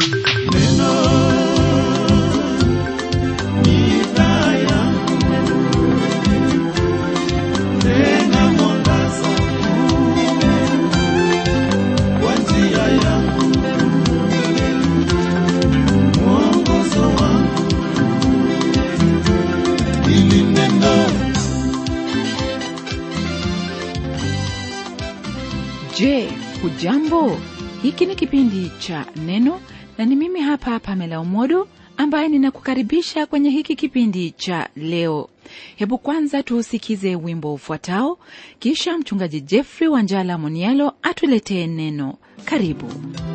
Je, hujambo? Hiki ni kipindi cha Neno na ni mimi hapa Pamela Umodo ambaye ninakukaribisha kwenye hiki kipindi cha leo. Hebu kwanza tuusikize wimbo ufuatao, kisha mchungaji Jeffrey Wanjala Monialo atuletee neno. Karibu.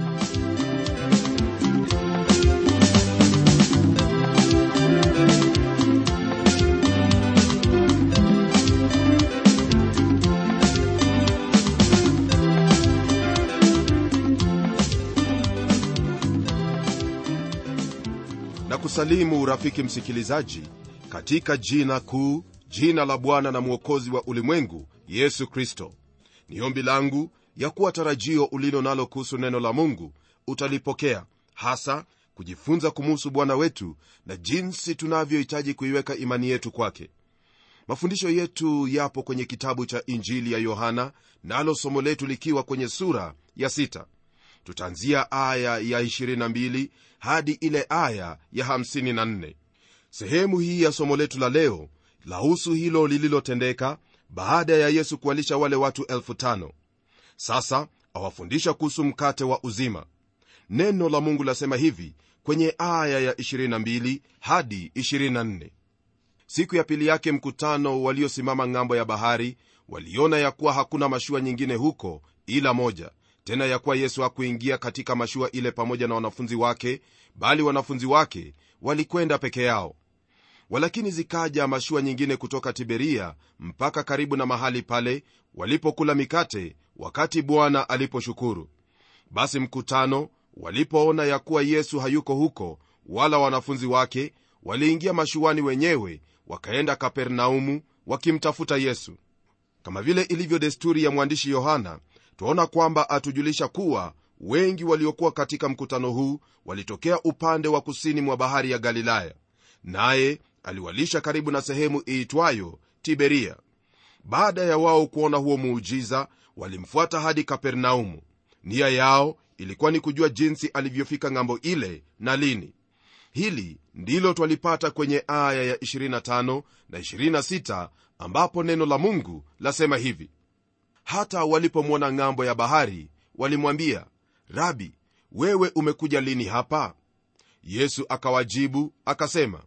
na kusalimu rafiki msikilizaji katika jina kuu jina la bwana na mwokozi wa ulimwengu yesu kristo ni ombi langu ya kuwa tarajio ulilo nalo kuhusu neno la mungu utalipokea hasa kujifunza kumuhusu bwana wetu na jinsi tunavyohitaji kuiweka imani yetu kwake mafundisho yetu yapo kwenye kitabu cha injili ya yohana nalo somo letu likiwa kwenye sura ya sita tutaanzia aya ya 22 hadi ile aya ya 54 sehemu hii ya somo letu la leo lahusu hilo lililotendeka baada ya yesu kuwalisha wale watu elfu tano sasa awafundisha kuhusu mkate wa uzima neno la mungu lasema hivi kwenye aya ya 22 hadi 24 siku ya pili yake mkutano waliosimama ng'ambo ya bahari waliona ya kuwa hakuna mashua nyingine huko ila moja tena ya kuwa yesu hakuingia katika mashua ile pamoja na wanafunzi wake bali wanafunzi wake walikwenda peke yao walakini zikaja mashua nyingine kutoka tiberia mpaka karibu na mahali pale walipokula mikate wakati bwana aliposhukuru basi mkutano walipoona ya kuwa yesu hayuko huko wala wanafunzi wake waliingia mashuani wenyewe wakaenda kapernaumu wakimtafuta yesu kama vile ilivyo desturi ya mwandishi yohana twaona kwamba atujulisha kuwa wengi waliokuwa katika mkutano huu walitokea upande wa kusini mwa bahari ya galilaya naye aliwalisha karibu na sehemu iitwayo tiberia baada ya wao kuona huo muujiza walimfuata hadi kapernaumu nia yao ilikuwa ni kujua jinsi alivyofika ng'ambo ile na lini hili ndilo twalipata kwenye aya ya 25 na 26 ambapo neno la mungu lasema hivi hata walipomwona ng'ambo ya bahari walimwambia rabi wewe umekuja lini hapa yesu akawajibu akasema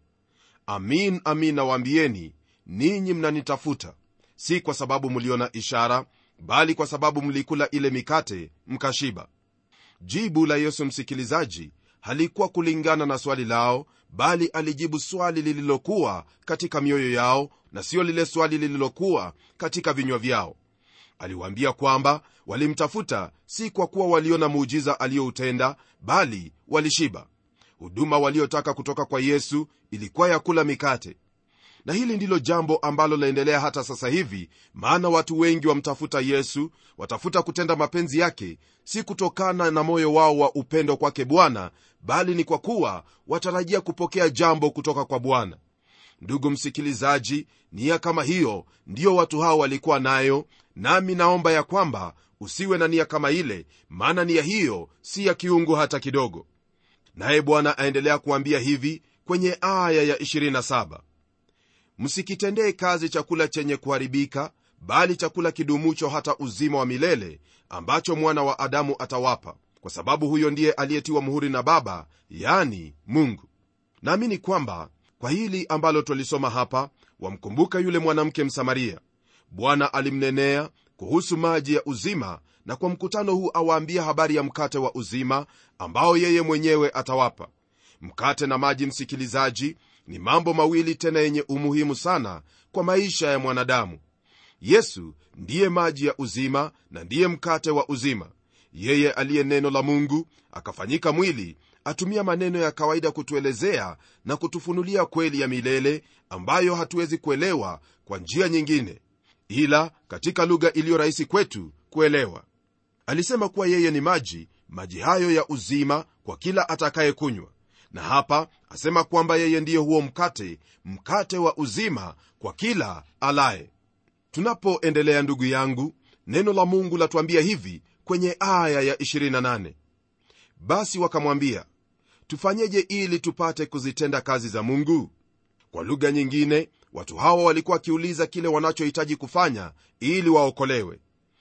amin amin nawaambieni ninyi mnanitafuta si kwa sababu mliona ishara bali kwa sababu mlikula ile mikate mkashiba jibu la yesu msikilizaji halikuwa kulingana na swali lao bali alijibu swali lililokuwa katika mioyo yao na siyo lile swali lililokuwa katika vinywa vyao aliwaambia kwamba walimtafuta si kwa kuwa waliona muujiza aliyoutenda bali walishiba huduma waliotaka kutoka kwa yesu ilikuwa ya kula mikate na hili ndilo jambo ambalo laendelea hata sasa hivi maana watu wengi wamtafuta yesu watafuta kutenda mapenzi yake si kutokana na moyo wao wa upendo kwake bwana bali ni kwa kuwa watarajia kupokea jambo kutoka kwa bwana ndugu msikilizaji nia kama hiyo ndiyo watu hao walikuwa nayo nami naomba ya kwamba usiwe na nia kama ile maana nia hiyo si ya kiungu hata kidogo naye bwana aendelea kuambia hivi kwenye aya ya 27 msikitendee kazi chakula chenye kuharibika bali chakula kidumucho hata uzima wa milele ambacho mwana wa adamu atawapa kwa sababu huyo ndiye aliyetiwa muhuri na baba yani mungu naamini kwamba kwa hili ambalo twalisoma hapa wamkumbuka yule mwanamke msamaria bwana alimnenea kuhusu maji ya uzima na kwa mkutano huu awaambia habari ya mkate wa uzima ambao yeye mwenyewe atawapa mkate na maji msikilizaji ni mambo mawili tena yenye umuhimu sana kwa maisha ya mwanadamu yesu ndiye maji ya uzima na ndiye mkate wa uzima yeye aliye neno la mungu akafanyika mwili atumia maneno ya kawaida kutuelezea na kutufunulia kweli ya milele ambayo hatuwezi kuelewa kwa njia nyingine ila katika lugha iliyo rahisi kwetu kuelewa alisema kuwa yeye ni maji maji hayo ya uzima kwa kila atakayekunywa na hapa asema kwamba yeye ndiye huo mkate mkate wa uzima kwa kila alaye tunapoendelea ndugu yangu neno la mungu latuambia hivi kwenye aya ya 28 basi wakamwambia tufanyeje ili tupate kuzitenda kazi za mungu kwa lugha nyingine watu hawa walikuwa wakiuliza kile wanachohitaji kufanya ili waokolewe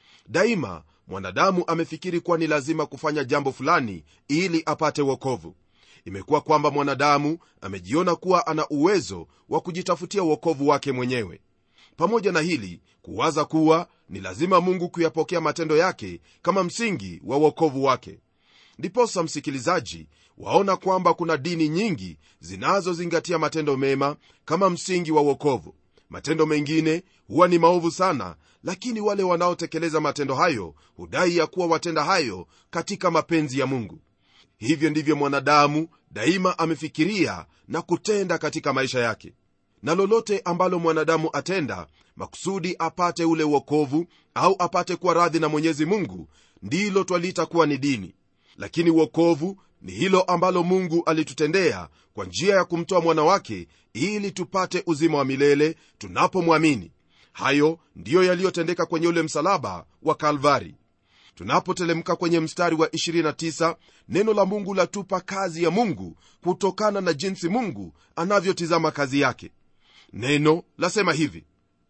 daima mwanadamu amefikiri kuwa ni lazima kufanya jambo fulani ili apate wokovu imekuwa kwamba mwanadamu amejiona kuwa ana uwezo wa kujitafutia uokovu wake mwenyewe pamoja na hili kuwaza kuwa ni lazima mungu kuyapokea matendo yake kama msingi wa uokovu wake ndiposa msikilizaji waona kwamba kuna dini nyingi zinazozingatia matendo mema kama msingi wa uokovu matendo mengine huwa ni maovu sana lakini wale wanaotekeleza matendo hayo hudai ya kuwa watenda hayo katika mapenzi ya mungu hivyo ndivyo mwanadamu daima amefikiria na kutenda katika maisha yake na lolote ambalo mwanadamu atenda makusudi apate ule uokovu au apate kuwa radhi na mwenyezi mungu ndilo twaliita kuwa ni dini lakini uokovu ni hilo ambalo mungu alitutendea kwa njia ya kumtoa mwana wake ili tupate uzima wa milele tunapomwamini hayo ndiyo yaliyotendeka kwenye ule msalaba wa kalvari tunapotelemka kwenye mstari wa 29 neno la mungu latupa kazi ya mungu kutokana na jinsi mungu anavyotizama kazi yake neno lasema hivi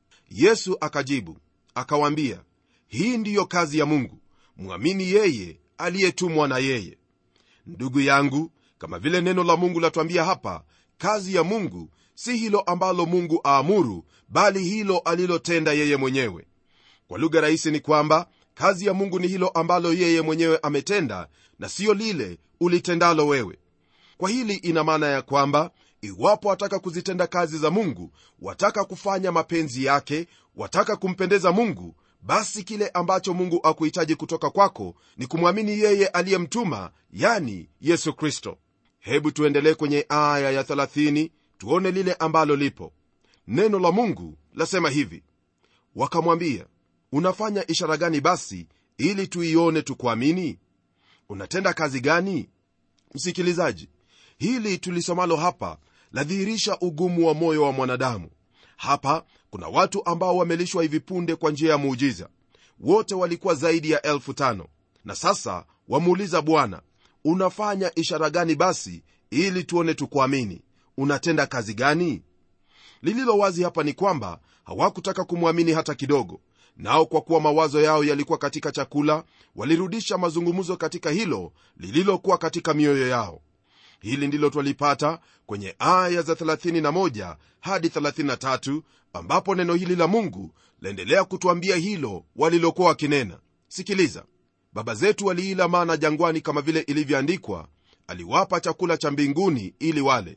yesu akajibu akawaambia hii ndiyo kazi ya mungu mwamini yeye aliyetumwa na yeye ndugu yangu kama vile neno la mungu latwambia hapa kazi ya mungu si hilo ambalo mungu aamuru bali hilo alilotenda yeye mwenyewe kwa lugha rahisi ni kwamba kazi ya mungu ni hilo ambalo yeye mwenyewe ametenda na siyo lile ulitendalo wewe kwa hili ina maana ya kwamba iwapo wataka kuzitenda kazi za mungu wataka kufanya mapenzi yake wataka kumpendeza mungu basi kile ambacho mungu akuhitaji kutoka kwako ni kumwamini yeye aliyemtuma yani yesu kristo hebu tuendelee kwenye aya ya 30 tuone lile ambalo lipo neno la mungu lasema hivi wakamwambia unafanya ishara gani basi ili tuione tukuamini unatenda kazi gani msikilizaji hili tulisomalo hapa ladhihirisha ugumu wa moyo wa mwanadamu hapa kuna watu ambao wamelishwa hivi punde kwa njia ya muujiza wote walikuwa zaidi ya elfu tano na sasa wamuuliza bwana unafanya ishara gani basi ili tuone tukuamini unatenda kazi gani lililo wazi hapa ni kwamba hawakutaka kumwamini hata kidogo nao kwa kuwa mawazo yao yalikuwa katika chakula walirudisha mazungumzo katika hilo lililokuwa katika mioyo yao hili ndilo twalipata kwenye aya za 31 hadi 33 ambapo neno hili la mungu laendelea kutwambia hilo walilokuwa wakinena sikiliza baba zetu waliila mana jangwani kama vile ilivyoandikwa aliwapa chakula cha mbinguni ili wale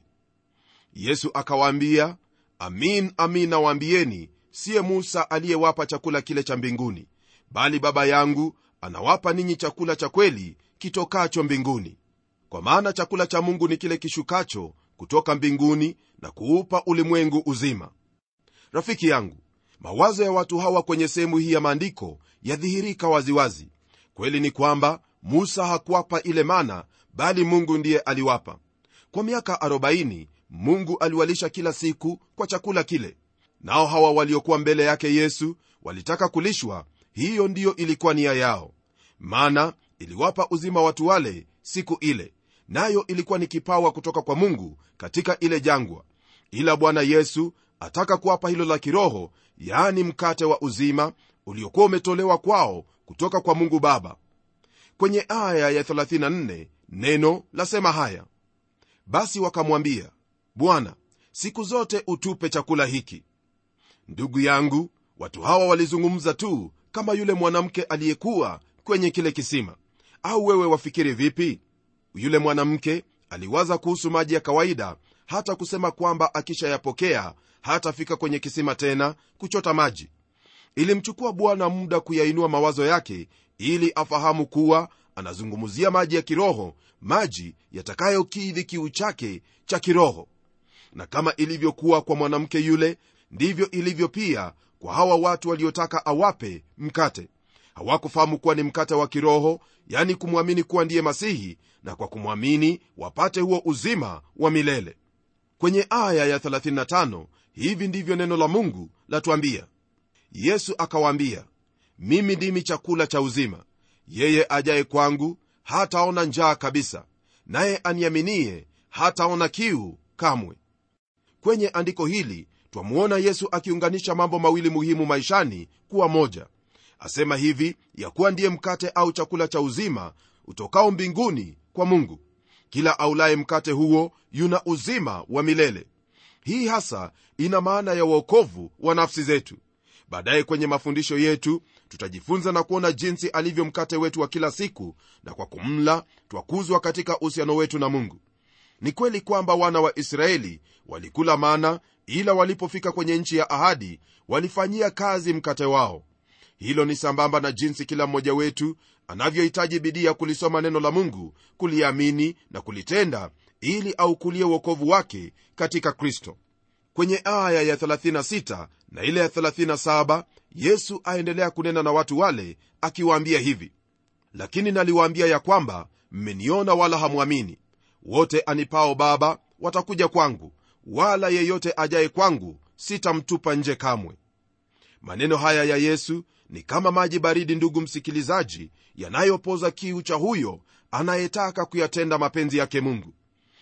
yesu akawaambia amin amin nawaambieni siye musa aliyewapa chakula kile cha mbinguni bali baba yangu anawapa ninyi chakula cha kweli kitokacho mbinguni kwa maana chakula cha mungu ni kile kishukacho kutoka mbinguni na kuupa ulimwengu uzima rafiki yangu mawazo ya watu hawa kwenye sehemu hii ya maandiko yadhihirika waziwazi kweli ni kwamba musa hakuwapa ile mana bali mungu ndiye aliwapa kwa miaka 40 mungu aliwalisha kila siku kwa chakula kile nao hawa waliokuwa mbele yake yesu walitaka kulishwa hiyo ndiyo ilikuwa nia yao mana iliwapa uzima watu wale siku ile nayo ilikuwa ni kipawa kutoka kwa mungu katika ile jangwa ila bwana yesu ataka kuwapa hilo la kiroho yaani mkate wa uzima uliokuwa umetolewa kwao kutoka kwa mungu baba kwenye aya ya 34 neno lasema haya basi wakamwambia bwana siku zote utupe chakula hiki ndugu yangu watu hawa walizungumza tu kama yule mwanamke aliyekuwa kwenye kile kisima au wewe wafikiri vipi yule mwanamke aliwaza kuhusu maji ya kawaida hata kusema kwamba akishayapokea hatafika kwenye kisima tena kuchota maji ilimchukua bwana muda kuyainua mawazo yake ili afahamu kuwa anazungumzia maji ya kiroho maji yatakayokidhi kiu chake cha kiroho na kama ilivyokuwa kwa mwanamke yule ndivyo ilivyo pia kwa hawa watu waliotaka awape mkate hawakufahamu kuwa ni mkate wa kiroho yani kumwamini kuwa ndiye masihi na kwa kumwamini wapate huo uzima wa milele kwenye aya ya 35 hivi ndivyo neno la mungu latuambia yesu akawaambia mimi ndimi chakula cha uzima yeye ajaye kwangu hataona njaa kabisa naye aniaminie hataona kiu kamwe kwenye andiko hili twamwona yesu akiunganisha mambo mawili muhimu maishani kuwa moja asema hivi ya kuwa ndiye mkate au chakula cha uzima utokao mbinguni kwa mungu kila aulaye mkate huo yuna uzima wa milele hii hasa ina maana ya uokovu wa nafsi zetu baadaye kwenye mafundisho yetu tutajifunza na kuona jinsi alivyo mkate wetu wa kila siku na kwa kumla twakuzwa katika uhusiano wetu na mungu ni kweli kwamba wana wa israeli walikula mana ila walipofika kwenye nchi ya ahadi walifanyia kazi mkate wao hilo ni sambamba na jinsi kila mmoja wetu anavyohitaji bidii ya kulisoma neno la mungu kuliamini na kulitenda ili aukulie uokovu wake katika kristo kwenye aya ya 36 na ile ya 37 yesu aendelea kunena na watu wale akiwaambia hivi lakini naliwaambia ya kwamba mmeniona wala hamwamini wote anipao baba watakuja kwangu wala yeyote ajaye kwangu sitamtupa nje kamwe maneno haya ya yesu ni kama maji baridi ndugu msikilizaji yanayopoza kiu cha huyo anayetaka kuyatenda mapenzi yake mungu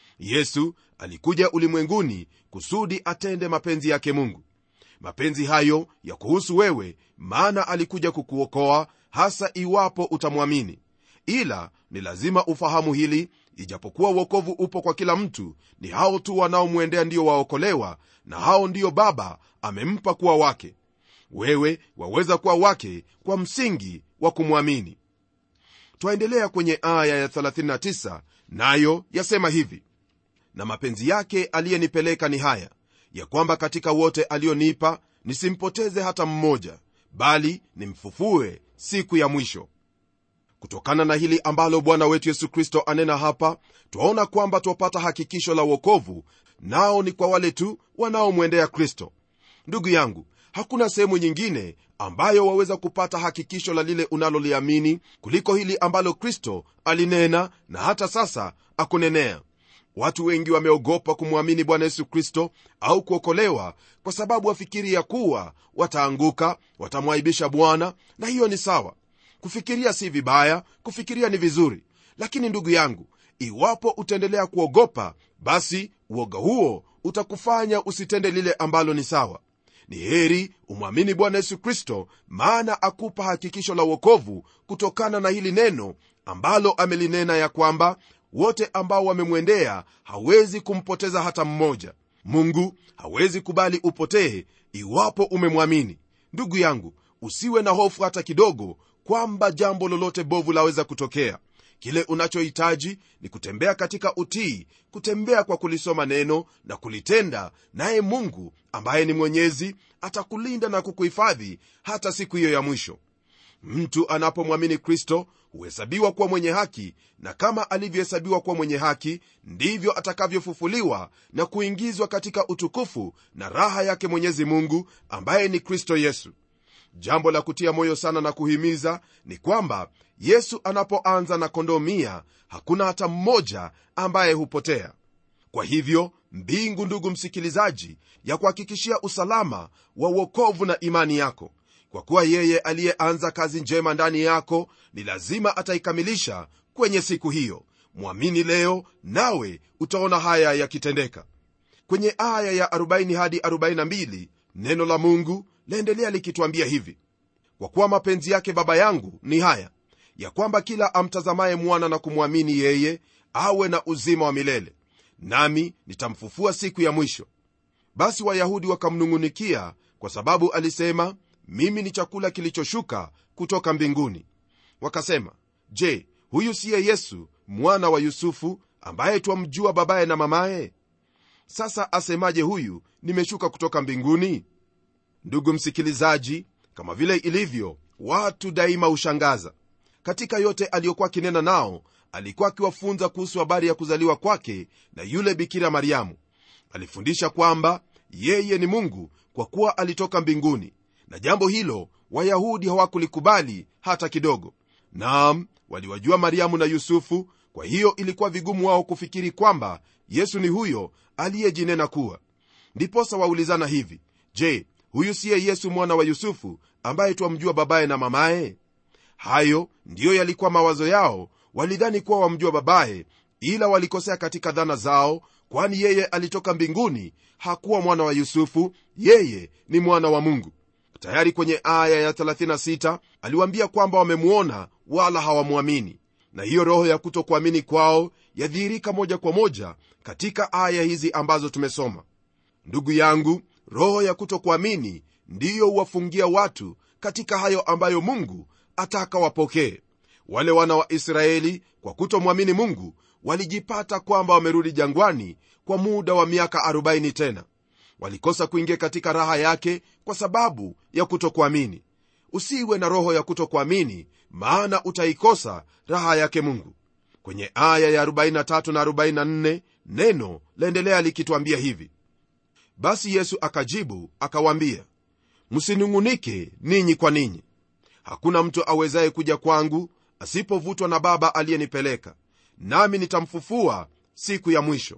yesu alikuja ulimwenguni kusudi atende mapenzi yake mungu mapenzi hayo ya kuhusu wewe maana alikuja kukuokoa hasa iwapo utamwamini ila ni lazima ufahamu hili ijapokuwa uokovu upo kwa kila mtu ni hao tu wanaomwendea ndio waokolewa na hao ndio baba amempa kuwa wake wewe waweza kuwa wake kwa msingi wa kumwamini twaendelea kwenye aya ya 39 nayo yasema hivi na mapenzi yake aliyenipeleka ni haya ya kwamba katika wote alionipa nisimpoteze hata mmoja bali nimfufue siku ya mwisho kutokana na hili ambalo bwana wetu yesu kristo anena hapa twaona kwamba twapata hakikisho la uokovu nao ni kwa wale tu wanaomwendea kristo ndugu yangu hakuna sehemu nyingine ambayo waweza kupata hakikisho la lile unaloliamini kuliko hili ambalo kristo alinena na hata sasa akunenea watu wengi wameogopa kumwamini bwana yesu kristo au kuokolewa kwa sababu wafikiria kuwa wataanguka watamwaibisha bwana na hiyo ni sawa kufikiria si vibaya kufikiria ni vizuri lakini ndugu yangu iwapo utaendelea kuogopa basi uoga huo utakufanya usitende lile ambalo ni sawa ni heri umwamini bwana yesu kristo maana akupa hakikisho la uokovu kutokana na hili neno ambalo amelinena ya kwamba wote ambao wamemwendea hawezi kumpoteza hata mmoja mungu hawezi kubali upotee iwapo umemwamini ndugu yangu usiwe na hofu hata kidogo kwamba jambo lolote bovu laweza kutokea kile unachohitaji ni kutembea katika utii kutembea kwa kulisoma neno na kulitenda naye mungu ambaye ni mwenyezi atakulinda na kukuhifadhi hata siku hiyo ya mwisho mtu anapomwamini kristo huhesabiwa kuwa mwenye haki na kama alivyohesabiwa kuwa mwenye haki ndivyo atakavyofufuliwa na kuingizwa katika utukufu na raha yake mwenyezi mungu ambaye ni kristo yesu jambo la kutia moyo sana na kuhimiza ni kwamba yesu anapoanza na kondoo mia hakuna hata mmoja ambaye hupotea kwa hivyo mbingu ndugu msikilizaji ya kuhakikishia usalama wa uokovu na imani yako kwa kuwa yeye aliyeanza kazi njema ndani yako ni lazima ataikamilisha kwenye siku hiyo mwamini leo nawe utaona haya yakitendeka kwenye aya ya 40 hadi 42 neno la mungu laendelea likitwambia hivi kwa kuwa mapenzi yake baba yangu ni haya ya kwamba kila amtazamaye mwana na kumwamini yeye awe na uzima wa milele nami nitamfufua siku ya mwisho basi wayahudi wakamnung'unikia kwa sababu alisema mimi ni chakula kilichoshuka kutoka mbinguni wakasema je huyu siye yesu mwana wa yusufu ambaye twamjua babaye na mamaye sasa asemaje huyu nimeshuka kutoka mbinguni ndugu msikilizaji kama vile ilivyo watu daima hushangaza katika yote aliyokuwa akinena nao alikuwa akiwafunza kuhusu habari ya kuzaliwa kwake na yule bikira mariamu alifundisha kwamba yeye ni mungu kwa kuwa alitoka mbinguni na jambo hilo wayahudi hawakulikubali hata kidogo naam waliwajua mariamu na yusufu kwa hiyo ilikuwa vigumu wao kufikiri kwamba yesu ni huyo aliyejinena kuwa ndiposa waulizana hivi je huyu siye yesu mwana wa yusufu ambaye twamjua babaye na mamaye hayo ndiyo yalikuwa mawazo yao walidhani kuwa wamjua babaye ila walikosea katika dhana zao kwani yeye alitoka mbinguni hakuwa mwana wa yusufu yeye ni mwana wa mungu tayari kwenye aya ya 36 aliwaambia kwamba wamemwona wala hawamwamini na hiyo roho ya kutokuamini kwao yadhihirika moja kwa moja katika aya hizi ambazo tumesoma ndugu yangu roho ya kutokuamini ndiyo huwafungia watu katika hayo ambayo mungu ataka wapokee wale wana wa israeli kwa kutomwamini mungu walijipata kwamba wamerudi jangwani kwa muda wa miaka 40 tena walikosa kuingia katika raha yake kwa sababu ya kutokuamini usiwe na roho ya kutokuamini maana utaikosa raha yake mungu kwenye aya ya 43 na 44 neno laendelea likitwambia hivi basi yesu akajibu akawaambia msinung'unike ninyi kwa ninyi hakuna mtu awezaye kuja kwangu asipovutwa na baba aliyenipeleka nami nitamfufua siku ya mwisho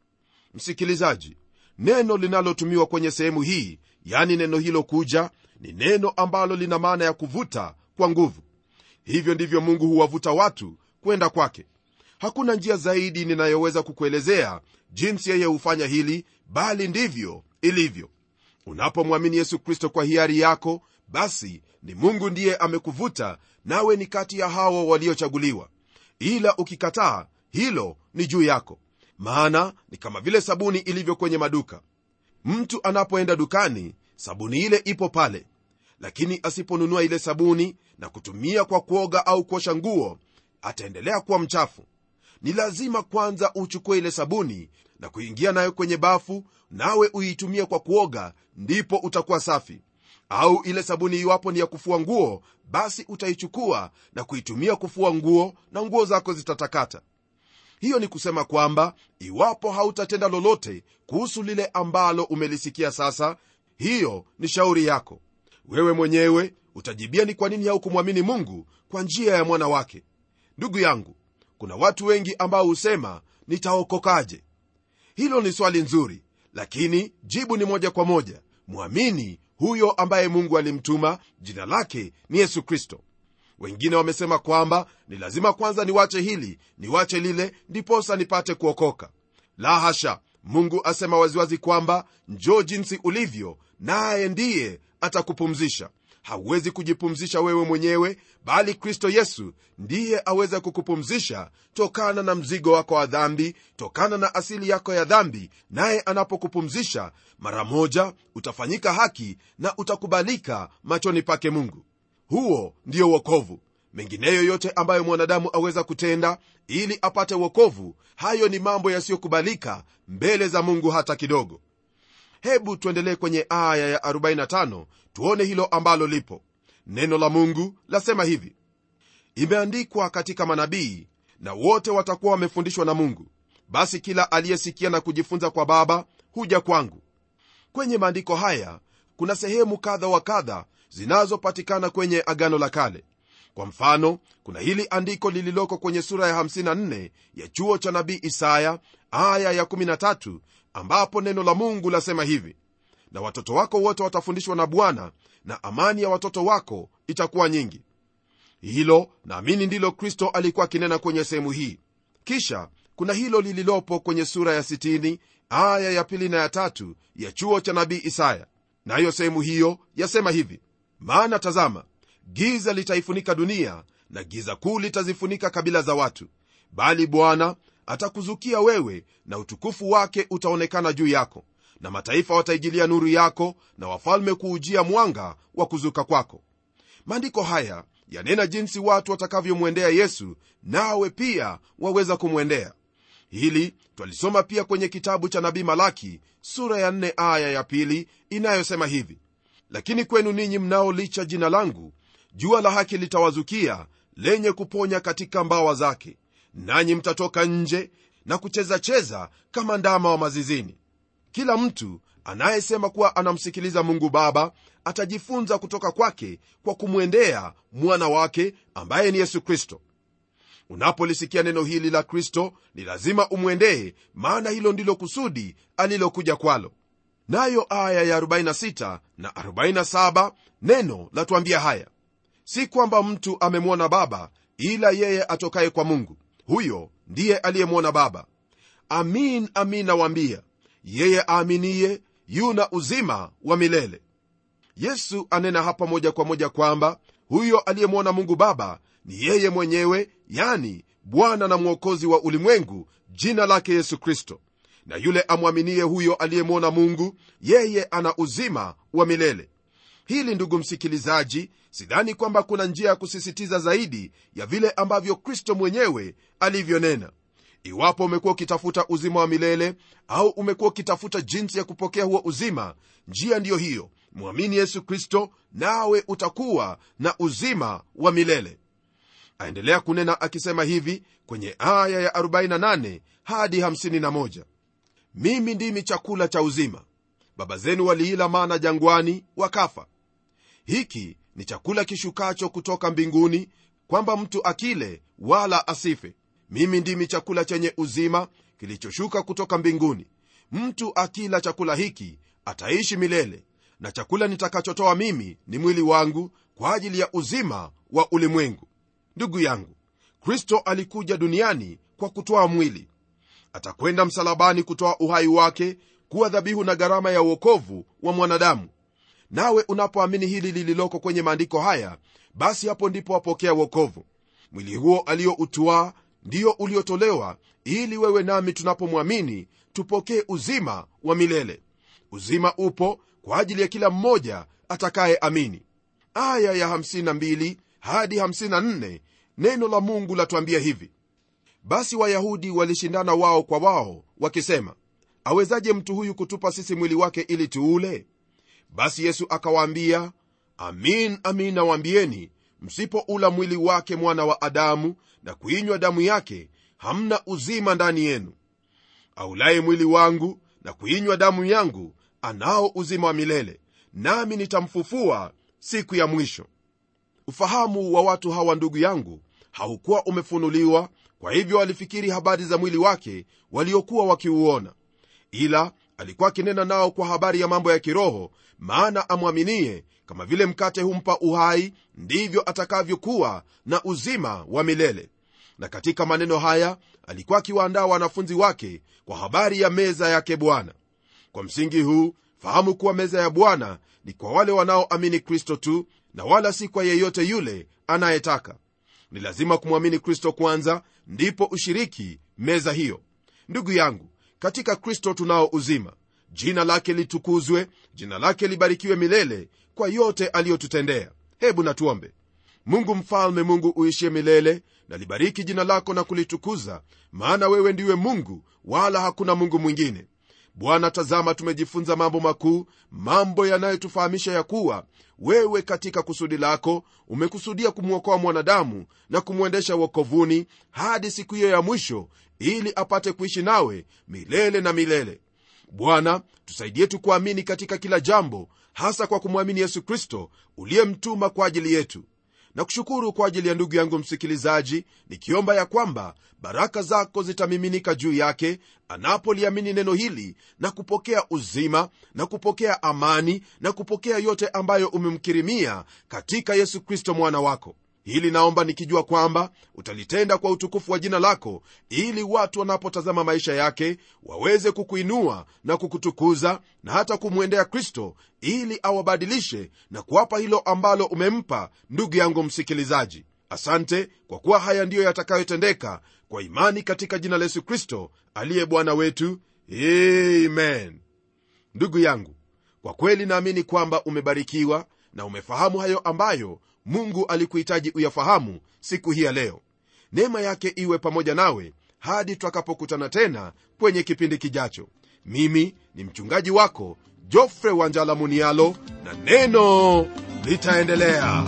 msikilizaji neno linalotumiwa kwenye sehemu hii yani neno hilo kuja ni neno ambalo lina maana ya kuvuta kwa nguvu hivyo ndivyo mungu huwavuta watu kwenda kwake hakuna njia zaidi ninayoweza kukuelezea jinsi yeye hufanya hili bali ndivyo ilivyo unapomwamini yesu kristo kwa hiari yako basi ni mungu ndiye amekuvuta nawe ni kati ya hao waliochaguliwa ila ukikataa hilo ni juu yako maana ni kama vile sabuni ilivyo kwenye maduka mtu anapoenda dukani sabuni ile ipo pale lakini asiponunua ile sabuni na kutumia kwa kuoga au kuosha nguo ataendelea kuwa mchafu ni lazima kwanza uchukue ile sabuni na kuingia nayo kwenye bafu nawe uitumie kwa kuoga ndipo utakuwa safi au ile sabuni iwapo ni ya kufua nguo basi utaichukua na kuitumia kufua nguo na nguo zako zitatakata hiyo ni kusema kwamba iwapo hautatenda lolote kuhusu lile ambalo umelisikia sasa hiyo ni shauri yako wewe mwenyewe utajibia ni kwa nini haukumwamini mungu kwa njia ya mwana wake ndugu yangu kuna watu wengi ambao husema nitaokokaje hilo ni swali nzuri lakini jibu ni moja kwa moja mwamini huyo ambaye mungu alimtuma jina lake ni yesu kristo wengine wamesema kwamba ni lazima kwanza niwache hili niwache lile ndiposa nipate kuokoka la hasha mungu asema waziwazi kwamba njoo jinsi ulivyo naye ndiye atakupumzisha hauwezi kujipumzisha wewe mwenyewe bali kristo yesu ndiye aweza kukupumzisha tokana na mzigo wako wa dhambi tokana na asili yako ya dhambi naye anapokupumzisha mara moja utafanyika haki na utakubalika machoni pake mungu huo ndiyo wokovu mengineyo yote ambayo mwanadamu aweza kutenda ili apate wokovu hayo ni mambo yasiyokubalika mbele za mungu hata kidogo hebu tuendelee kwenye aya ya 45 tuone hilo ambalo lipo neno la mungu lasema hivi imeandikwa katika manabii na wote watakuwa wamefundishwa na mungu basi kila aliyesikia na kujifunza kwa baba huja kwangu kwenye maandiko haya kuna sehemu kadha wa kadha zinazopatikana kwenye agano la kale kwa mfano kuna hili andiko lililoko kwenye sura ya 54 ya chuo cha nabii isaya aya ya 13 ambapo neno la mungu lasema hivi na watoto wako wote watafundishwa na bwana na amani ya watoto wako itakuwa nyingi hilo naamini ndilo kristo alikuwa akinena kwenye sehemu hii kisha kuna hilo lililopo kwenye sura ya 60 aya ya pili na ya tatu ya chuo cha nabii isaya nayo sehemu hiyo yasema hivi maana tazama giza litaifunika dunia na giza kuu litazifunika kabila za watu bali bwana atakuzukia wewe na utukufu wake utaonekana juu yako na mataifa wataijilia nuru yako na wafalme kuujia mwanga wa kuzuka kwako maandiko haya yanena jinsi watu watakavyomwendea yesu nawe pia waweza kumwendea hili twalisoma pia kwenye kitabu cha nabii malaki sura ya 4 aya ya pili inayosema hivi lakini kwenu ninyi mnaolicha jina langu jua la haki litawazukia lenye kuponya katika mbawa zake nanyi mtatoka nje na kuchezacheza kama ndama wa mazizini kila mtu anayesema kuwa anamsikiliza mungu baba atajifunza kutoka kwake kwa kumwendea mwana wake ambaye ni yesu kristo unapolisikia neno hili la kristo ni lazima umwendee maana hilo ndilo kusudi alilokuja kwalo nayo aya ya 46 na 47 neno latuambia haya si kwamba mtu amemwona baba ila yeye atokaye kwa mungu huyo ndiye aliyemwona baba amin amin nawaambia yeye aaminiye yuna uzima wa milele yesu anena hapa moja kwa moja kwamba huyo aliyemwona mungu baba ni yeye mwenyewe yani bwana na mwokozi wa ulimwengu jina lake yesu kristo na yule amwaminie huyo aliyemwona mungu yeye ana uzima wa milele hili ndugu msikilizaji sidhani kwamba kuna njia ya kusisitiza zaidi ya vile ambavyo kristo mwenyewe alivyonena iwapo umekuwa ukitafuta uzima wa milele au umekuwa ukitafuta jinsi ya kupokea huo uzima njia ndiyo hiyo mwamini yesu kristo nawe utakuwa na uzima wa milele aendelea kunena akisema hivi kwenye aya ya 48 hadi 51 mimi ndimi chakula cha uzima baba zenu waliila mana jangwani wakafa hiki ni chakula kishukacho kutoka mbinguni kwamba mtu akile wala asife mimi ndimi chakula chenye uzima kilichoshuka kutoka mbinguni mtu akila chakula hiki ataishi milele na chakula nitakachotoa mimi ni mwili wangu kwa ajili ya uzima wa ulimwengu ndugu yangu kristo alikuja duniani kwa kutoa mwili atakwenda msalabani kutoa uhai wake kuwa dhabihu na gharama ya uokovu wa mwanadamu nawe unapoamini hili lililoko kwenye maandiko haya basi hapo ndipo wapokea uokovu mwili huo aliyoutuaa ndiyo uliotolewa ili wewe nami tunapomwamini tupokee uzima wa milele uzima upo kwa ajili ya kila mmoja atakaye amini aya ya 52 hadi 54 neno la mungu latuambia hivi basi wayahudi walishindana wao kwa wao wakisema awezaje mtu huyu kutupa sisi mwili wake ili tuule basi yesu akawaambia amin amin nawaambieni msipoula mwili wake mwana wa adamu na kuinywa damu yake hamna uzima ndani yenu aulaye mwili wangu na kuinywa damu yangu anao uzima wa milele nami nitamfufua siku ya mwisho ufahamu wa watu hawa ndugu yangu haukuwa umefunuliwa kwa hivyo walifikiri habari za mwili wake waliokuwa wakiuona ila alikuwa akinena nao kwa habari ya mambo ya kiroho maana amwaminie kama vile mkate humpa uhai ndivyo atakavyokuwa na uzima wa milele na katika maneno haya alikuwa akiwaandaa wanafunzi wake kwa habari ya meza yake bwana kwa msingi huu fahamu kuwa meza ya bwana ni kwa wale wanaoamini kristo tu na wala si kwa yeyote yule anayetaka ni lazima kumwamini kristo kwanza ndipo ushiriki meza hiyo ndugu yangu katika kristo tunao uzima jina lake litukuzwe jina lake libarikiwe milele kwa yote aliyotutendea hebu natuombe mungu mfalme mungu uishie milele na libariki jina lako na kulitukuza maana wewe ndiwe mungu wala hakuna mungu mwingine bwana tazama tumejifunza mambo makuu mambo yanayotufahamisha ya kuwa wewe katika kusudi lako umekusudia kumwokoa mwanadamu na kumwendesha wokovuni hadi siku hiyo ya mwisho ili apate kuishi nawe milele na milele bwana tusaidie tukuamini katika kila jambo hasa kwa kumwamini yesu kristo uliyemtuma kwa ajili yetu na kushukuru kwa ajili ya ndugu yangu msikilizaji nikiomba ya kwamba baraka zako zitamiminika juu yake anapoliamini neno hili na kupokea uzima na kupokea amani na kupokea yote ambayo umemkirimia katika yesu kristo mwana wako hili naomba nikijua kwamba utalitenda kwa utukufu wa jina lako ili watu wanapotazama maisha yake waweze kukuinua na kukutukuza na hata kumwendea kristo ili awabadilishe na kuwapa hilo ambalo umempa ndugu yangu msikilizaji asante kwa kuwa haya ndiyo yatakayotendeka kwa imani katika jina la yesu kristo aliye bwana wetu amen ndugu yangu kwa kweli naamini kwamba umebarikiwa na umefahamu hayo ambayo mungu alikuhitaji uyafahamu siku hii ya leo neema yake iwe pamoja nawe hadi tutakapokutana tena kwenye kipindi kijacho mimi ni mchungaji wako jofre wanjala munialo na neno litaendelea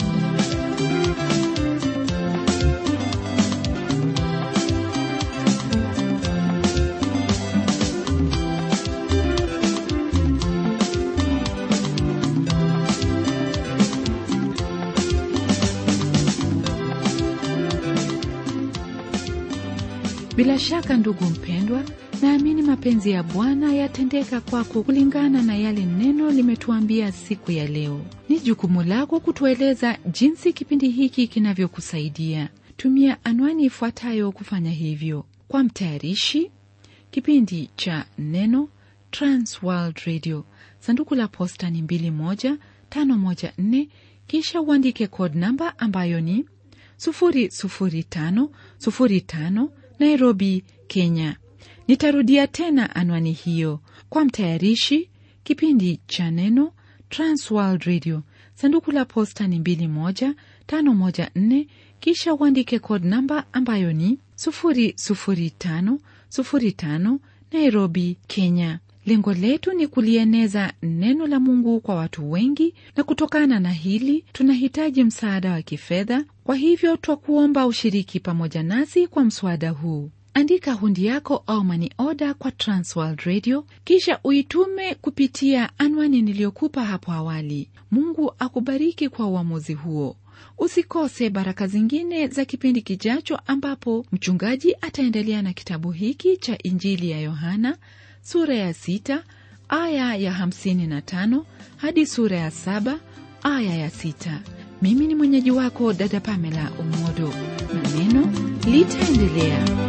bila shaka ndugu mpendwa naamini mapenzi ya bwana yatendeka kwako kulingana na yale neno limetuambia siku ya leo ni jukumu lako kutueleza jinsi kipindi hiki kinavyokusaidia tumia anwani ifuatayo kufanya hivyo kwa mtayarishi kipindi cha neno transworld radio sanduku la posta ni 21514 kisha uandike code namba ambayo ni 00505 nairobi kenya nitarudia tena anwani hiyo kwa mtayarishi kipindi cha neno transworld radio sanduku la posta ni 21514 kisha uandike code namba ambayo ni 00505 nairobi kenya lengo letu ni kulieneza neno la mungu kwa watu wengi na kutokana na hili tunahitaji msaada wa kifedha kwa hivyo twakuomba ushiriki pamoja nasi kwa mswada huu andika hundi yako au mani oda kwa transworld radio kisha uitume kupitia anwani niliyokupa hapo awali mungu akubariki kwa uamuzi huo usikose baraka zingine za kipindi kijacho ambapo mchungaji ataendelea na kitabu hiki cha injili ya yohana sura ya sita aya ya hamsini na tano hadi sura ya saba aya ya sita mimi ni mwenyeji wako dada pamela umodo na neno litaendelea